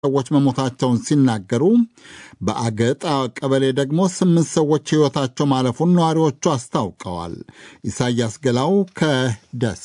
ሰዎች መሞታቸውን ሲናገሩ በአገጣ ቀበሌ ደግሞ ስምንት ሰዎች ሕይወታቸው ማለፉን ነዋሪዎቹ አስታውቀዋል። ኢሳያስ ገላው ከደሴ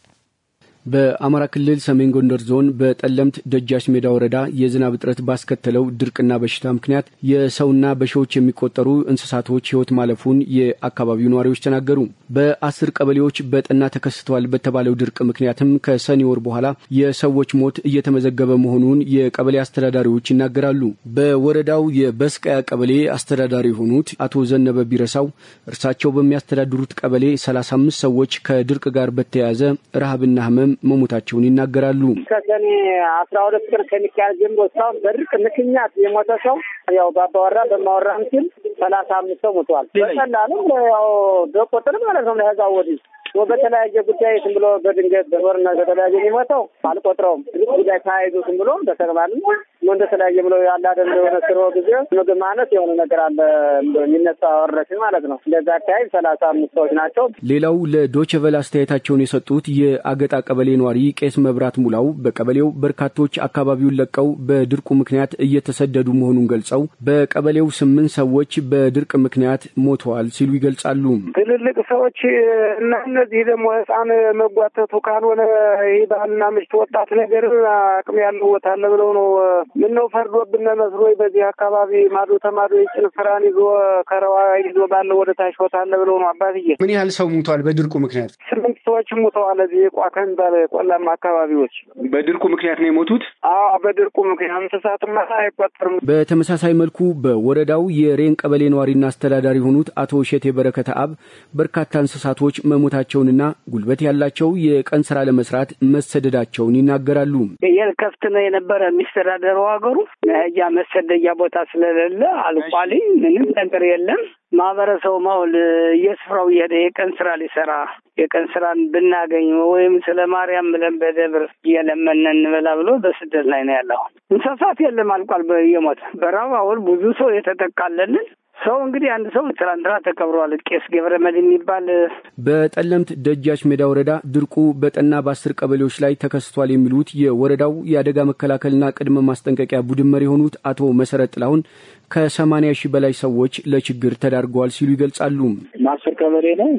በአማራ ክልል ሰሜን ጎንደር ዞን በጠለምት ደጃች ሜዳ ወረዳ የዝናብ እጥረት ባስከተለው ድርቅና በሽታ ምክንያት የሰውና በሺዎች የሚቆጠሩ እንስሳቶች ሕይወት ማለፉን የአካባቢው ነዋሪዎች ተናገሩ። በአስር ቀበሌዎች በጠና ተከስተዋል በተባለው ድርቅ ምክንያትም ከሰኔ ወር በኋላ የሰዎች ሞት እየተመዘገበ መሆኑን የቀበሌ አስተዳዳሪዎች ይናገራሉ። በወረዳው የበስቀያ ቀበሌ አስተዳዳሪ የሆኑት አቶ ዘነበ ቢረሳው እርሳቸው በሚያስተዳድሩት ቀበሌ 35 ሰዎች ከድርቅ ጋር በተያያዘ ረሃብና ህመም መሞታቸውን ይናገራሉ። ከሰኔ አስራ ሁለት ቀን ከሚካሄድ ጀምሮ እስካሁን በድርቅ ምክንያት የሞተ ሰው ያው በአባወራ በማወራም ሲል ሰላሳ አምስት ሰው ሞተዋል። በቀላሉም ያው በቁጥር ማለት ነው ለህዛብ ወዲህ በተለያየ ጉዳይ ዝም ብሎ በድንገት በጦርነት በተለያየ የሚሞተው አልቆጥረውም። ጉዳይ ተያይዞ ዝም ብሎ በተግባልም እንደተለያየ ብሎ ያለ አይደል የሆነ ስሮ ጊዜ ምግብ ማነት የሆነ ነገር አለ የሚነሳ ወረሽን ማለት ነው። እንደዛ አካባቢ ሰላሳ አምስት ሰዎች ናቸው። ሌላው ለዶችቨል አስተያየታቸውን የሰጡት የአገጣ ቀበሌ ነዋሪ ቄስ መብራት ሙላው በቀበሌው በርካቶች አካባቢውን ለቀው በድርቁ ምክንያት እየተሰደዱ መሆኑን ገልጸው በቀበሌው ስምንት ሰዎች በድርቅ ምክንያት ሞተዋል ሲሉ ይገልጻሉ። ትልልቅ ሰዎች እና እነዚህ ደግሞ ህፃን መጓተቱ ካልሆነ ይህ ባልና ምሽት ወጣት ነገር አቅም ያለው ቦታ አለ ብለው ነው። ምን ነው ፈርዶብን መስሎ በዚህ አካባቢ ማዶ ተማዶ የጭን ስራን ይዞ ከረዋ ይዞ ባለው ወደ ታች ቦታ አለ ብለው ነው። አባትዬ ምን ያህል ሰው ሙቷል በድርቁ ምክንያት? ስምንት ሰዎች ሙተዋል። እዚህ ቋ ከሚባል ቆላማ አካባቢዎች በድርቁ ምክንያት ነው የሞቱት። አዎ በድርቁ ምክንያት እንስሳትማ አይቆጠርም። በተመሳሳይ መልኩ በወረዳው የሬን ቀበሌ ነዋሪና አስተዳዳሪ የሆኑት አቶ እሸቴ በረከተ አብ በርካታ እንስሳቶች መሞታቸውንና ጉልበት ያላቸው የቀን ስራ ለመስራት መሰደዳቸውን ይናገራሉ። የከፍት ነው የነበረ የሚስተዳደረው ሀገሩ መሄጃ መሰደጃ ቦታ ስለሌለ አልቋልኝ ምንም ነገር የለም። ማህበረሰቡ ማውል የስፍራው እየሄደ የቀን ስራ ሊሰራ የቀን ስራን ብናገኝ ወይም ስለ ማርያም ብለን በደብር እየለመነ እንበላ ብሎ በስደት ላይ ነው ያለው። እንስሳት የለም አልቋል። የሞተ በራብ አሁን ብዙ ሰው የተጠቃለልን ሰው እንግዲህ አንድ ሰው ትላንትና ተቀብረዋል። ቄስ ገብረ መድኅን የሚባል በጠለምት ደጃች ሜዳ ወረዳ ድርቁ በጠና በአስር ቀበሌዎች ላይ ተከስቷል የሚሉት የወረዳው የአደጋ መከላከልና ቅድመ ማስጠንቀቂያ ቡድን መሪ የሆኑት አቶ መሰረት ጥላሁን ከሰማንያ ሺህ በላይ ሰዎች ለችግር ተዳርገዋል ሲሉ ይገልጻሉ። ማስር ቀበሌ ነው።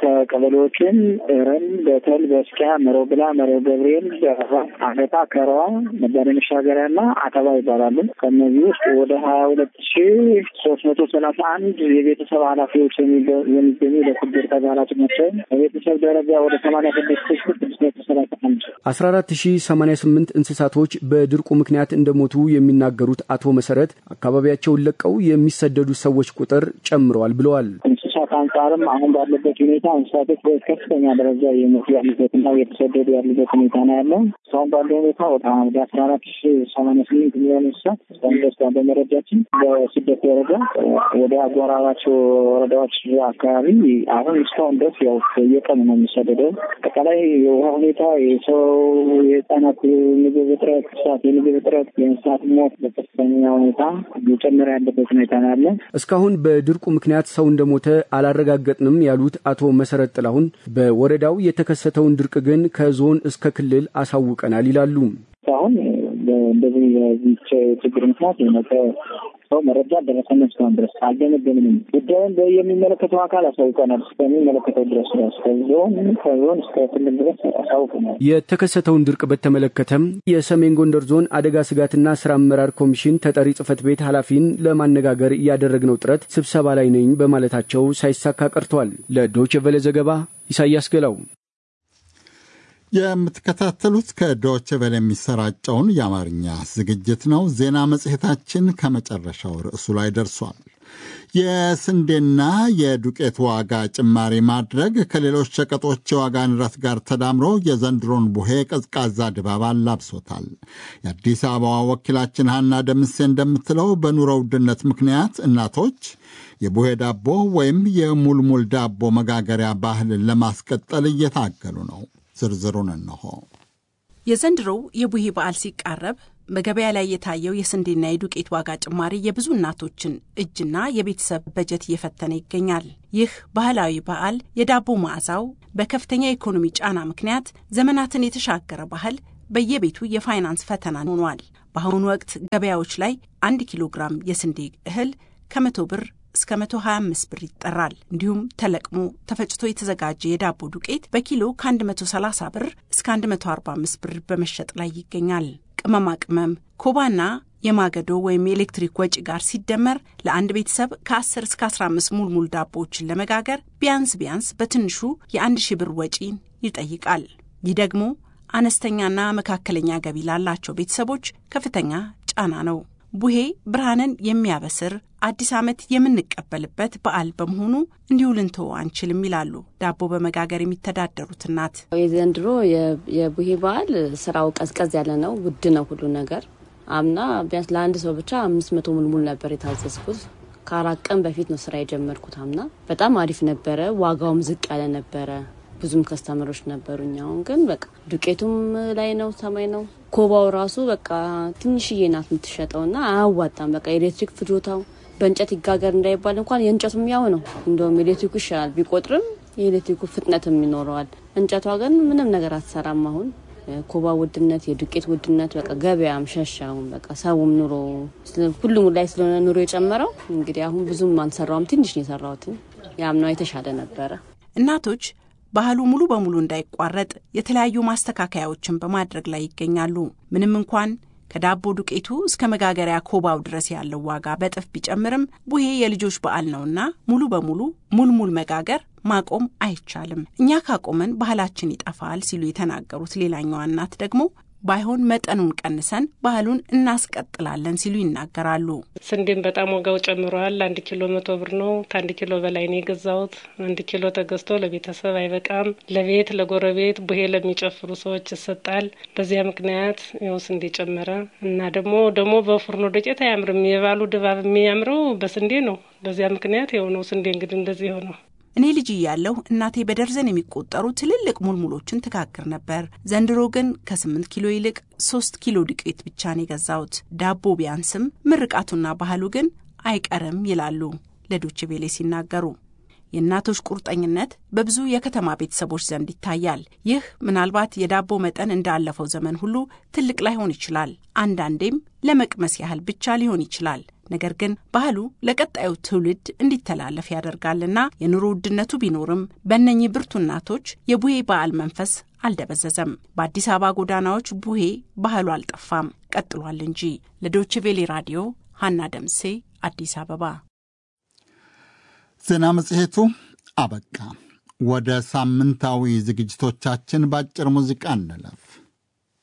ከቀበሌዎችም ረን፣ በተል፣ በስኪያ፣ መረው ብላ፣ መረው ገብርኤል፣ አገታ፣ ከረዋ፣ መባደ መሻገሪያ እና አተባ ይባላሉ። ከእነዚህ ውስጥ ወደ ሀያ ሁለት ሺ ሶስት መቶ ሰላሳ አንድ የቤተሰብ ኃላፊዎች የሚገኙ ለችግር ተጋላጭ ናቸው። በቤተሰብ ደረጃ ወደ ሰማንያ ስድስት ሺ ስድስት መቶ ሰላሳ አንድ አስራ አራት ሺ ሰማንያ ስምንት እንስሳቶች በድርቁ ምክንያት እንደሞቱ የሚናገሩት አቶ መሰረት አካባቢያቸውን ለቀው የሚሰደዱ ሰዎች ቁጥር ጨምረዋል ብለዋል። እንስሳት አንጻርም አሁን ባለበት ሁኔታ እንስሳቶች በከፍተኛ ደረጃ የሞቱ ያሉበትና እየተሰደዱ ያሉበት ሁኔታ ነው ያለው። እስካሁን ባለው ሁኔታ ወደ አስራ አራት ሺ ሰማንያ ስምንት ሚሊዮን እንስሳት እስካሁን ድረስ ባለው መረጃችን በስደት ደረጃ ወደ አጎራባች ወረዳዎች አካባቢ አሁን እስካሁን ድረስ ያው የቀኑ ነው የሚሰደደው። አጠቃላይ የውሃ ሁኔታ፣ የሰው የህጻናት ምግብ እጥረት፣ እንስሳት የምግብ እጥረት፣ የእንስሳት ሞት በከፍተኛ ሁኔታ እየጨመረ ያለበት ሁኔታ ነው ያለ። እስካሁን በድርቁ ምክንያት ሰው እንደሞተ አላረጋገጥንም ያሉት አቶ መሰረት ጥላሁን በወረዳው የተከሰተውን ድርቅ ግን ከዞን እስከ ክልል አሳውቀናል ይላሉ። አሁን እንደዚህ የዚህ ችግር ምክንያት የሞተ ሰው መረጃ ደረሰን እስካሁን ድረስ አልገመገምንም። ጉዳዩን የሚመለከተው አካል አሳውቀናል። እስከሚመለከተው ድረስ ከዞን ከዞን እስከ ክልል ድረስ አሳውቀናል። የተከሰተውን ድርቅ በተመለከተም የሰሜን ጎንደር ዞን አደጋ ስጋትና ስራ አመራር ኮሚሽን ተጠሪ ጽህፈት ቤት ኃላፊን ለማነጋገር ያደረግነው ጥረት ስብሰባ ላይ ነኝ በማለታቸው ሳይሳካ ቀርቷል። ለዶይቼ ቬለ ዘገባ ኢሳያስ ገላው። የምትከታተሉት ከዶች ቬለ የሚሰራጨውን የአማርኛ ዝግጅት ነው። ዜና መጽሔታችን ከመጨረሻው ርዕሱ ላይ ደርሷል። የስንዴና የዱቄት ዋጋ ጭማሪ ማድረግ ከሌሎች ሸቀጦች የዋጋ ንረት ጋር ተዳምሮ የዘንድሮን ቡሄ ቀዝቃዛ ድባብ አላብሶታል። የአዲስ አበባ ወኪላችን ሀና ደምሴ እንደምትለው በኑሮ ውድነት ምክንያት እናቶች የቡሄ ዳቦ ወይም የሙልሙል ዳቦ መጋገሪያ ባህልን ለማስቀጠል እየታገሉ ነው። ዝርዝሩን እንሆ። የዘንድሮው የቡሄ በዓል ሲቃረብ በገበያ ላይ የታየው የስንዴና የዱቄት ዋጋ ጭማሪ የብዙ እናቶችን እጅና የቤተሰብ በጀት እየፈተነ ይገኛል። ይህ ባህላዊ በዓል የዳቦ መዓዛው በከፍተኛ የኢኮኖሚ ጫና ምክንያት ዘመናትን የተሻገረ ባህል በየቤቱ የፋይናንስ ፈተና ሆኗል። በአሁኑ ወቅት ገበያዎች ላይ አንድ ኪሎ ግራም የስንዴ እህል ከመቶ ብር እስከ 125 ብር ይጠራል። እንዲሁም ተለቅሞ ተፈጭቶ የተዘጋጀ የዳቦ ዱቄት በኪሎ ከ130 ብር እስከ 145 ብር በመሸጥ ላይ ይገኛል። ቅመማ ቅመም፣ ኮባና የማገዶ ወይም የኤሌክትሪክ ወጪ ጋር ሲደመር ለአንድ ቤተሰብ ከ10 እስከ 15 ሙልሙል ዳቦዎችን ለመጋገር ቢያንስ ቢያንስ በትንሹ የአንድ ሺህ ብር ወጪን ይጠይቃል። ይህ ደግሞ አነስተኛና መካከለኛ ገቢ ላላቸው ቤተሰቦች ከፍተኛ ጫና ነው። ቡሄ ብርሃንን የሚያበስር አዲስ ዓመት የምንቀበልበት በዓል በመሆኑ እንዲሁ ልንተው አንችልም ይላሉ ዳቦ በመጋገር የሚተዳደሩት እናት። የዘንድሮ የቡሄ በዓል ስራው ቀዝቀዝ ያለ ነው። ውድ ነው ሁሉ ነገር። አምና ቢያንስ ለአንድ ሰው ብቻ አምስት መቶ ሙልሙል ነበር የታዘዝኩት። ከአራት ቀን በፊት ነው ስራ የጀመርኩት። አምና በጣም አሪፍ ነበረ። ዋጋውም ዝቅ ያለ ነበረ። ብዙም ከስተመሮች ነበሩኝ። አሁን ግን በቃ ዱቄቱም ላይ ነው፣ ሰማይ ነው። ኮባው ራሱ በቃ ትንሽዬ ናት የምትሸጠው እና አያዋጣም። በቃ ኤሌክትሪክ ፍጆታው በእንጨት ይጋገር እንዳይባል እንኳን የእንጨቱም ያው ነው። እንደውም ኤሌክትሪኩ ይሻላል ቢቆጥርም የኤሌክትሪኩ ፍጥነትም ይኖረዋል። እንጨቷ ግን ምንም ነገር አትሰራም። አሁን ኮባ ውድነት፣ የዱቄት ውድነት በቃ ገበያም ሸሻውን በቃ ሰውም ኑሮ ሁሉም ላይ ስለሆነ ኑሮ የጨመረው እንግዲህ አሁን ብዙም አልሰራውም። ትንሽ ነው የሰራሁትን። ያምናው የተሻለ ነበረ። እናቶች ባህሉ ሙሉ በሙሉ እንዳይቋረጥ የተለያዩ ማስተካከያዎችን በማድረግ ላይ ይገኛሉ። ምንም እንኳን ከዳቦ ዱቄቱ እስከ መጋገሪያ ኮባው ድረስ ያለው ዋጋ በጥፍ ቢጨምርም ቡሄ የልጆች በዓል ነውና ሙሉ በሙሉ ሙልሙል መጋገር ማቆም አይቻልም። እኛ ካቆመን ባህላችን ይጠፋል ሲሉ የተናገሩት ሌላኛዋ እናት ደግሞ ባይሆን መጠኑን ቀንሰን ባህሉን እናስቀጥላለን ሲሉ ይናገራሉ። ስንዴም በጣም ዋጋው ጨምሯል። አንድ ኪሎ መቶ ብር ነው። ከአንድ ኪሎ በላይ ነው የገዛሁት። አንድ ኪሎ ተገዝቶ ለቤተሰብ አይበቃም። ለቤት ለጎረቤት ቡሄ ለሚጨፍሩ ሰዎች ይሰጣል። በዚያ ምክንያት ያው ስንዴ ጨመረ እና ደግሞ ደግሞ በፉርኖ ዱቄት አያምርም። የባሉ ድባብ የሚያምረው በስንዴ ነው። በዚያ ምክንያት ያው ነው ስንዴ እንግዲህ እንደዚህ ሆነው እኔ ልጅ እያለሁ እናቴ በደርዘን የሚቆጠሩ ትልልቅ ሙልሙሎችን ትጋግር ነበር። ዘንድሮ ግን ከስምንት ኪሎ ይልቅ ሶስት ኪሎ ዱቄት ብቻ ነው የገዛሁት። ዳቦ ቢያንስም ምርቃቱና ባህሉ ግን አይቀርም ይላሉ ለዶቼ ቬሌ ሲናገሩ። የእናቶች ቁርጠኝነት በብዙ የከተማ ቤተሰቦች ዘንድ ይታያል። ይህ ምናልባት የዳቦ መጠን እንዳለፈው ዘመን ሁሉ ትልቅ ላይሆን ይችላል። አንዳንዴም ለመቅመስ ያህል ብቻ ሊሆን ይችላል። ነገር ግን ባህሉ ለቀጣዩ ትውልድ እንዲተላለፍ ያደርጋልና የኑሮ ውድነቱ ቢኖርም በእነኚህ ብርቱ እናቶች የቡሄ በዓል መንፈስ አልደበዘዘም። በአዲስ አበባ ጎዳናዎች ቡሄ ባህሉ አልጠፋም፣ ቀጥሏል እንጂ። ለዶይቼ ቬሌ ራዲዮ ሀና ደምሴ አዲስ አበባ። ዜና መጽሔቱ አበቃ። ወደ ሳምንታዊ ዝግጅቶቻችን በአጭር ሙዚቃ እንለፍ።